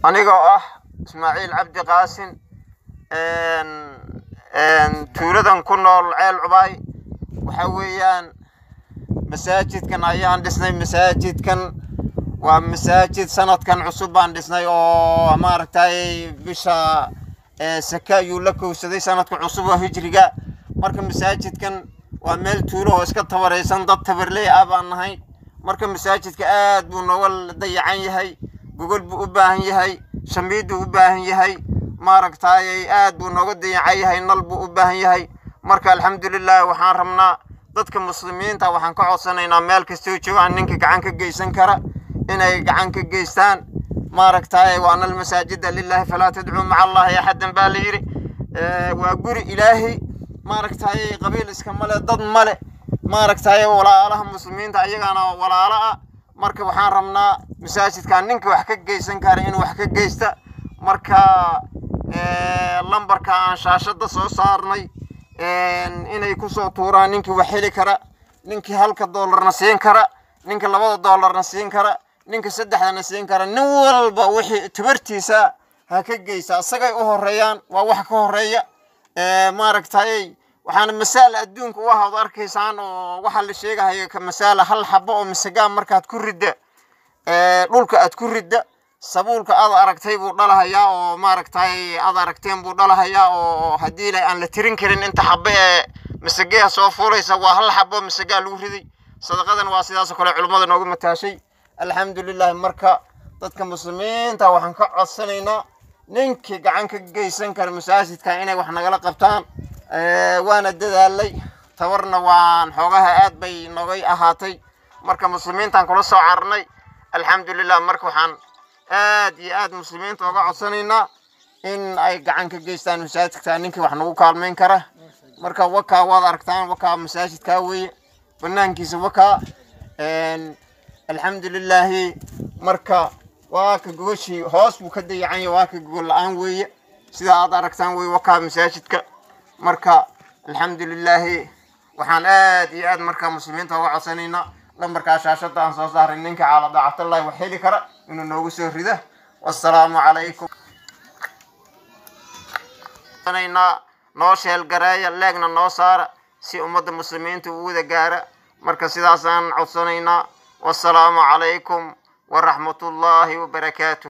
anigoo ah ismaaciil cabdi qaasin tuuladan ku nool ceel cubaay waxa weeyaan masaajidkan ayaan dhisnay masaajidkan waa masaajid sanadkan cusub baan dhisnay oo maaragtay bisha saka ayuu la kowsaday sanadka cusub oo hijriga marka masaajidkan waa meel tuulo oo iska tabaraysan dad tabarley ah baan nahay marka masaajidka aad buu nooga dayacan yahay gogol buu u baahan yahay shamiiduu u baahan yahay maaragtay aad buu nooga dayacan yahay nal buu u baahan yahay marka alxamdulilah waxaan rabnaa dadka muslimiinta waxaan ka codsanaynaa meel kastoo joogaan ninka gacan ka geysan kara inay gacan ka geystaan maaragtay waana almasaajida lilahi falaa tadcuu maca allahi axadan baa la yidhi waa guri ilaahay maaragtay qabiil iska male dad male maaragtay walaalaha muslimiinta ayagaana walaalo ah marka waxaan rabnaa masaajidkan ninka wax ka geysan kara inuu wax ka geysta marka lambarka aan shaashada soo saarnay inay kusoo tuuraan ninkii wax heli kara ninkii halka doolarna siin kara ninka labada doolarna siin kara ninka saddexdana siin kara nin walba wixii tabartiisa ha ka geysa isagay u horeeyaan waa wax ka horeeya maaragtay waxaana masaal adduunka u ah od arkaysaan oo waxaa la sheegahaya ka masaala hal xabo oo masagaa markaad ku ridda dhulka aad ku ridda sabuulka aad aragtay buu dhalahayaa oo maaragtay aad aragteen buu dhalahayaa oo haddii la aan la tirin karin inta xabo ee masageha soo fuulaysa waa hal xabo masagaa lagu riday sadaqadan waa sidaasoo kale culummada noogu mataashay alxamdulilahi marka dadka muslimiinta waxaan ka codsanaynaa ninkii gacan ka geysan kara masaajidka inay wax nagala qabtaan waana dadaalay tabarna waan xoogaha aad bay nogay ahaatay marka muslimiintaan kula soo cararnay alxamdulilah marka waxaan aad iyo aad muslimiinta oga codsanaynaa in ay gacan ka geystaan masaajidka ninkii wax nagu kaalmayn kara marka wakaa waad aragtaan wakaa masaajidkaa weeye banaankiisa wakaa alxamdulilaahi marka waa ka gogoshii hoos buu ka dayacanya waa ka gogol la-aan weeye sida aad aragtaan weye wakaa masaajidka marka alxamdulilaahi waxaan aad iyo aad marka muslimiinta uga codsanaynaa lambarkaa shaashada aan soo saaray ninka caala daacatallahi wax heli kara inuu noogu soo rida wassalaamu calaykum noo sheelgareeya leegna noo saara si ummadda muslimiinta u wada gaara marka sidaasaan codsanaynaa wassalaamu calaykum waraxmatullaahi wabarakaatu